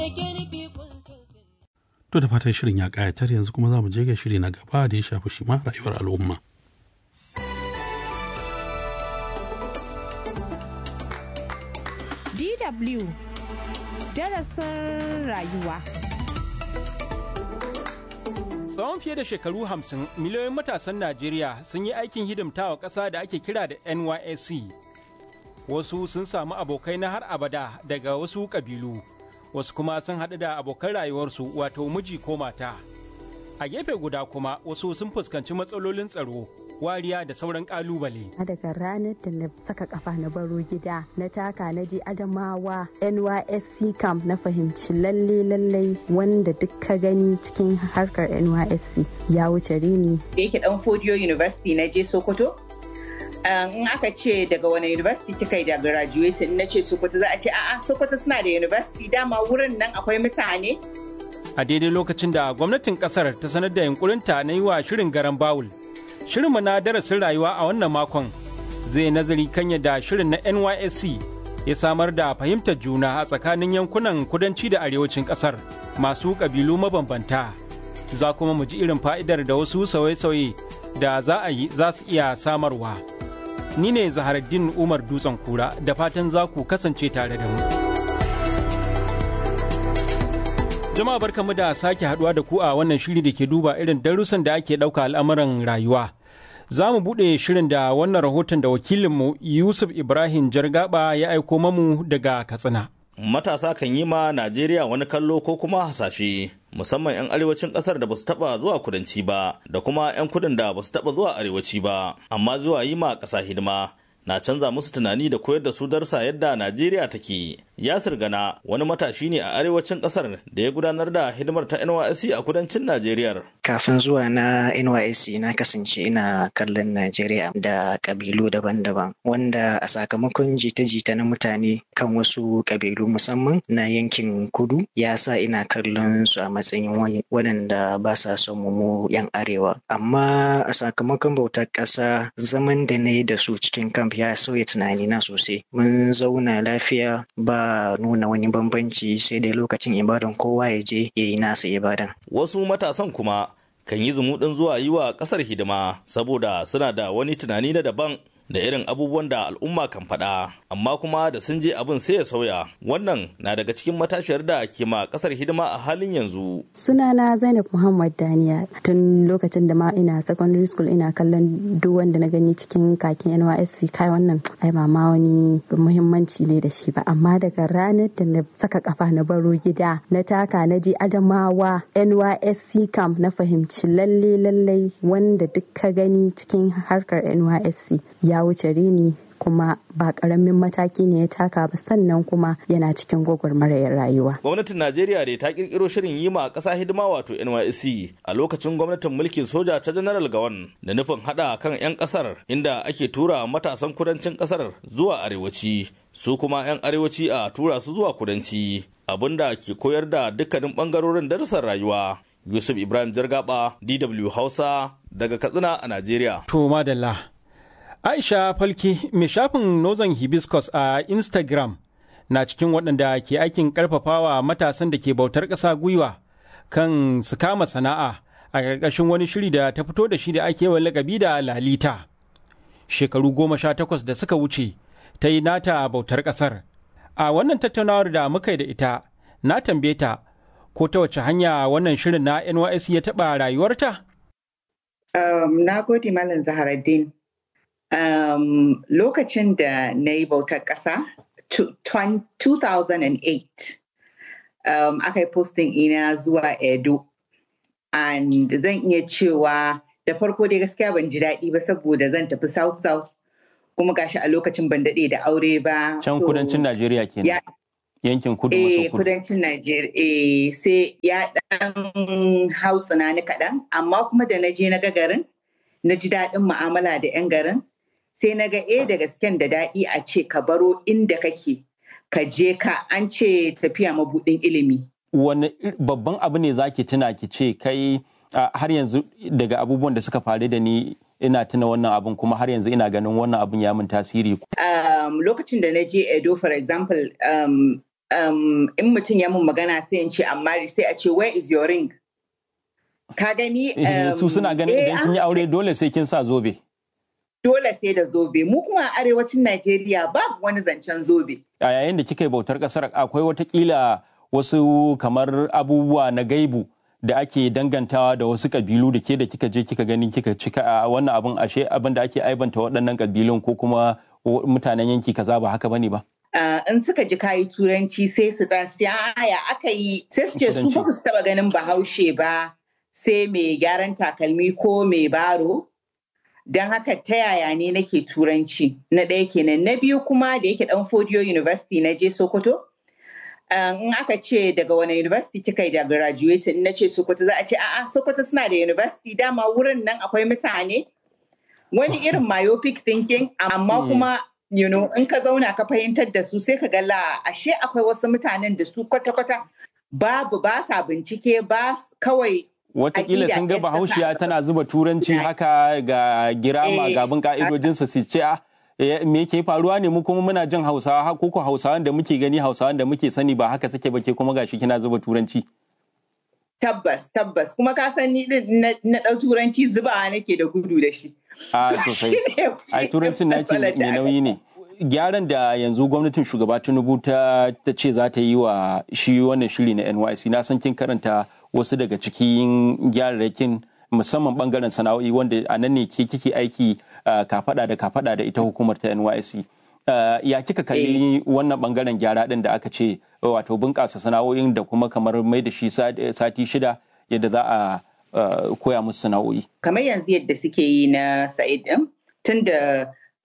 To da fatan shirin ya ƙayatar yanzu kuma za mu je ga shiri na gaba da ya shafi shi ma rayuwar al'umma. DW darasin rayuwa. Tsawon fiye da shekaru hamsin miliyoyin matasan Najeriya sun yi aikin hidimtawa ƙasa da ake kira da NYSC. Wasu sun samu abokai na har abada daga wasu ƙabilu, wasu kuma sun haɗu da abokan rayuwarsu wato miji ko mata. A gefe guda kuma wasu sun fuskanci matsalolin tsaro, wariya da sauran ƙalubale. daga ranar da na saka kafa na baro gida na taka na je adamawa nysc camp na fahimci lalle lalle wanda duk ka gani cikin harkar nysc ya wuce rini da yake dan Fodiyo University na je Sokoto. Um, in aka ce daga wani university kika yi da graduate in na ce Sokoto za a ce a'a Sokoto suna da university dama wurin nan akwai mutane. A daidai lokacin da gwamnatin ƙasar ta sanar da yunkurinta na yi wa shirin garan bawul. Shirinmu na darasin rayuwa a wannan makon zai nazari kan yadda shirin na NYSC ya samar da fahimtar juna a tsakanin yankunan kudanci da arewacin ƙasar masu ƙabilu mabambanta. Za kuma mu ji irin fa'idar da wasu sauye-sauye da za a yi za su iya samarwa. Ni ne Zaharaddin Umar Dutsen Kura da fatan za ku kasance tare da mu. Jama'a barkamu da sake haduwa da ku a wannan shiri da ke duba irin darussan da ake ɗauka al'amuran rayuwa. Za mu buɗe shirin da wannan rahoton da wakilinmu Yusuf Ibrahim Jargaba ya aiko mamu daga Katsina. Matasa kan yi ma Najeriya wani kallo ko kuma hasashe, musamman 'yan arewacin ƙasar da ba su taɓa zuwa kudanci ba, da kuma 'yan kudin da ba su taɓa zuwa arewaci ba, amma zuwa yi ma ƙasa hidima na canza musu tunani da koyar da su darsa yadda Najeriya take. Yasir Gana wani matashi ne a arewacin kasar da ya gudanar da hidimar ta NYSC a kudancin Najeriya. Kafin zuwa na NYSC na kasance ina kallon Najeriya da kabilu daban-daban wanda a sakamakon jita-jita na mutane kan wasu kabilu musamman na yankin kudu ya sa ina kallon su a matsayin waɗanda ba sa son mu 'yan arewa. Amma a sakamakon bautar ƙasa zaman da na yi da su cikin kamf ya sauya tunanina sosai. Mun zauna lafiya ba nuna wani bambanci sai dai lokacin ibadan kowa ya je ya yi nasa ibadan. Wasu matasan kuma kan yi zumuɗin zuwa yi wa ƙasar hidima saboda suna da wani tunani na daban da irin abubuwan da al'umma kan faɗa amma kuma da sun je abin sai ya sauya wannan na daga cikin matashiyar da ke ma ƙasar hidima a halin yanzu sunana zainab muhammad daniya tun lokacin da ma ina secondary school ina kallon duk wanda na gani cikin kakin nysc kai wannan ai ba ma wani muhimmanci ne da shi ba amma daga ranar da na saka kafa na baro gida na taka na je adamawa nysc camp na fahimci lalle lalle wanda duk ka gani cikin harkar nysc ya wuce rini kuma ba karamin mataki ne ya taka ba sannan kuma yana cikin gwagwarmayar rayuwa. Gwamnatin Najeriya dai ta kirkiro shirin yi ma ƙasa hidima wato NYSC a lokacin gwamnatin mulkin soja ta General Gawan da nufin haɗa kan 'yan ƙasar inda ake tura matasan kudancin ƙasar zuwa arewaci su kuma 'yan arewaci a tura su zuwa kudanci abinda ke koyar da dukkanin ɓangarorin darussan rayuwa. Yusuf Ibrahim Jargaba, DW Hausa, daga Katsina a Najeriya. To madalla. Aisha Falki mai shafin Northern Hibiscus a Instagram na cikin waɗanda ke aikin ƙarfafawa matasan da ke bautar ƙasa gwiwa kan su kama sana'a a ƙarƙashin wani shiri da ta fito da shi da ake yawan lakabi da lalita. Shekaru goma sha takwas da suka wuce ta yi nata bautar ƙasar. A wannan tattaunawar da muka yi da ita, na tambaye ta ko ta wace hanya wannan shirin na NYS ya taɓa rayuwarta? Um, na gode Malam Zaharaddin. Um, lokacin da na yi bautar ƙasa, 2008, um, aka yi posting ina zuwa Edo. And zan iya cewa da farko dai gaskiya ban ji daɗi ba saboda zan tafi South South kuma gashi a lokacin ban daɗe da aure ba. Can kudancin Najeriya kenan. Yankin kudu maso kudu. kudancin Najeriya. Eh, sai ya ɗan hautsina ni kaɗan, amma kuma da na je na ga garin, na ji daɗin mu'amala da 'yan garin. sai na ga e da gasken da daɗi a ce ka baro inda kake ka je ka an ce tafiya mabuɗin ilimi. Wani babban abu ne za ki tuna ki ce kai har yanzu daga abubuwan da suka faru da ni ina tuna wannan abun kuma har yanzu ina ganin wannan abun ya min tasiri. Um, lokacin da na je Edo for example um, um, in mutum ya mun magana sai in ce amma sai a ce where is your ring ka gani um, su suna ganin eh, idan kin yi aure dole sai kin sa zobe dole sai da zobe mu kuma a arewacin Najeriya babu wani zancen zobe a yayin da kika yi bautar kasar akwai watakila wasu kamar abubuwa na gaibu da ake dangantawa da wasu kabilu da ke da kika je kika gani kika cika a wannan abin ashe abin da ake aibanta waɗannan kabilun ko kuma mutanen yanki kaza ba haka bane ba Uh, in suka ji kayi turanci sai su tsaya su ce ya aka yi sai su ce su ba su taba ganin bahaushe ba sai mai gyaran takalmi ko mai baro don haka ta yaya ne nake turanci na ɗaya kenan na biyu kuma da yake ɗan fodiyo university na je sokoto in aka ce daga wani university kika yi da graduating na ce sokoto za a ce a'a sokoto suna da university dama wurin nan akwai mutane wani irin myopic thinking amma kuma you know in ka zauna ka fahimtar da su sai ka ga la ashe akwai wasu mutanen da su kwata-kwata babu ba sa bincike ba kawai Watakila sun ga bahaushiya tana zuba turanci haka ga girama gabin ka'idojinsa su ce a me ke faruwa ne mu kuma muna jin hausawa ko ko hausawan da muke gani hausawan da muke sani ba haka suke ba ke kuma gashi kina zuba turanci. Tabbas tabbas kuma ka san ni na ɗau turanci zuba nake da gudu da shi. A sosai. Ai turancin naki mai nauyi ne. Gyaran da yanzu gwamnatin shugaba Tinubu ta ce za ta yi wa shi wannan shiri na NYC na san kin karanta wasu daga cikin gyararrakin musamman bangaren sana'o'i wanda a nan ne ke kike aiki kafada da kafada da ita hukumar ta NYC. Ya kika kalli wannan bangaren gyara din da aka ce wato bunƙasa sana'o'in da kuma kamar mai da shi sati shida yadda za a koya musu sana'o'i. Kamar yanzu yadda suke yi na Sa'id din tun da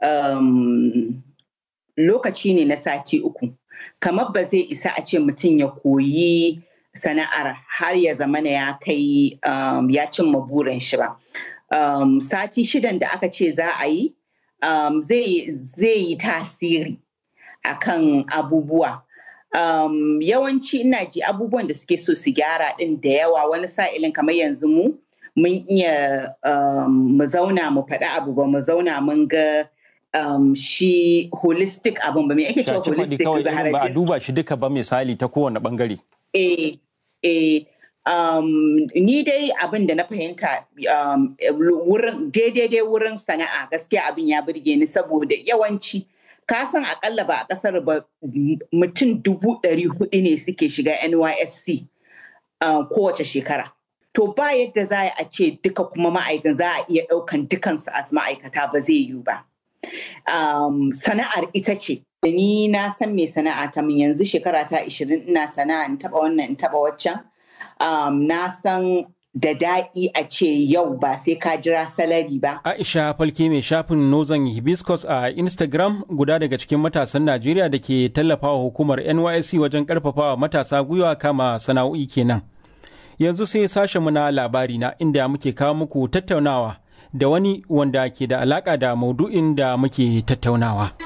lokaci ne na sati uku. Kamar ba zai isa a ce mutum ya koyi sana'ar har ya zama ya kai um, ya cimma burin shi ba. Um, sati shidan da aka ce za a yi um, zai yi tasiri akan abubuwa. Um, yawanci ina ji abubuwan da suke so su gyara din da yawa wani sa'ilin kamar yanzu mu mun iya um, mu zauna mu faɗi abu ba mu zauna mun ga um, shi holistic abin ba me ake cewa holistic ba a duba shi duka ba misali ta kowane bangare. Eh, eh, um, ni dai abin da na fahimta um, wurin daidai wurin sana'a gaskiya abin ya burge ni saboda yawanci ka san akalla ba a kasar ba mutum dubu ɗari hudu ne suke shiga nysc uh, kowace shekara to ba yadda za a ce duka kuma ma'aikan za a iya ɗaukan dukansu as ma'aikata ba zai yiwu ba um, sana'ar ita ce ni na san me sana'a ta min yanzu shekara ta 20 ina sana'a in taba wannan in taba waccan um, na san da daɗi a ce yau ba sai ka jira salari ba. Aisha Falke mai shafin Nozan Hibiscus a Instagram guda daga cikin matasan Najeriya da ke tallafawa hukumar NYSC wajen karfafawa matasa gwiwa kama sana'o'i kenan. Yanzu sai sashenmu na labari na inda muke kawo muku tattaunawa da wani wanda ke da alaka da maudu'in da muke tattaunawa.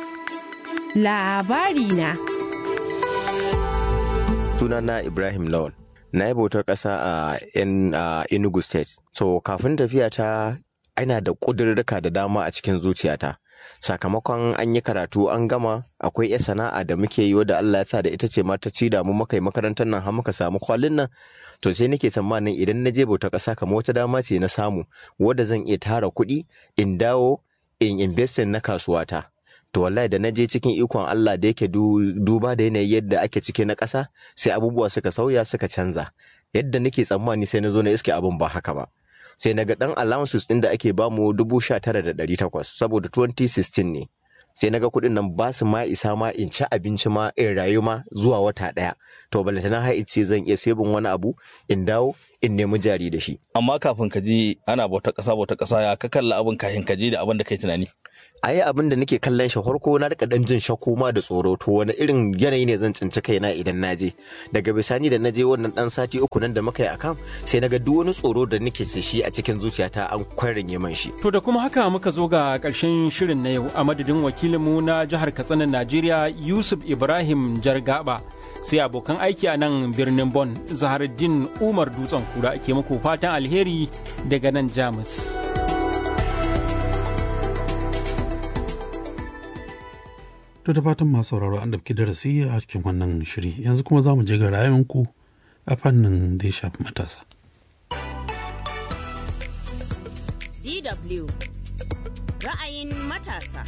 labari na. Sunana Ibrahim Lawal. Na yi bautar ƙasa a Enugu State. So, kafin tafiya ta ina da ƙudurruka da dama a cikin zuciyata. Sakamakon an yi karatu an gama akwai ya sana'a da muke yi wadda Allah ya sa da ita ce ma ta ci da mu muka yi makarantar nan har muka samu kwalin nan to sai nake tsammanin idan na je bautar ƙasa kamar wata dama ce na samu wadda zan iya tara kuɗi in dawo in investin na kasuwata. to wallahi da na je cikin ikon Allah da yake duba da yanayi yadda ake cike na ƙasa sai abubuwa suka sauya suka canza yadda nake tsammani sai na zo na iske abin ba haka ba sai na ga ɗan allowances ɗin da ake bamu dubu sha tara da ɗari takwas saboda 2016 ne sai na ga kuɗin nan ba su ma isa ma in ci abinci ma in rayu ma zuwa wata ɗaya to balantana har ce zan iya sebin wani abu in dawo in nemi jari da shi amma kafin ka ji ana bauta ƙasa bauta ƙasa ya ka kalla abin kafin ka ji da abin da kai tunani a yi abin da nake kallon shi farko na rika dan jin shakku ma da tsoro to wani irin yanayi ne zan cinci kaina idan na je daga bisani da na je wannan dan sati uku nan da muka yi akan sai naga duk wani tsoro da nake da shi a cikin zuciyata an kwarin man shi To da kuma haka muka zo ga ƙarshen shirin na yau a madadin wakilinmu na jihar Katsina Najeriya Yusuf Ibrahim Jargaba sai abokan aiki a nan birnin Bon Zaharuddin Umar Dutsen Kura ke muku fatan alheri daga nan Jamus. To da fatan masu sauraro an ɗauki darasi a cikin wannan shiri yanzu kuma za mu je ga rayuwanku a fannin da ya shafi matasa. DW ra'ayin matasa.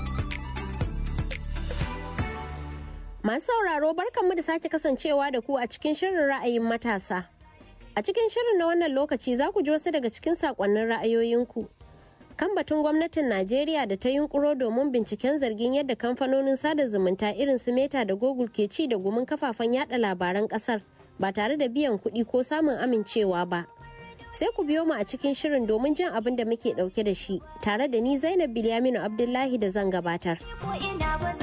Masu sauraro barkanmu da sake kasancewa da ku a cikin shirin ra'ayin matasa. A cikin shirin na wannan lokaci za ku ji wasu daga cikin sakonnin ra'ayoyinku. Kan batun gwamnatin Najeriya da ta yunkuro domin binciken zargin yadda kamfanonin sada zumunta irin su Meta da Google ke ci da gumin kafafen yada labaran kasar ba tare da biyan kuɗi ko samun amincewa ba. Sai ku biyo mu a cikin shirin domin jin abin da muke ɗauke da shi tare da ni Zainab Bilyaminu Abdullahi da zan gabatar.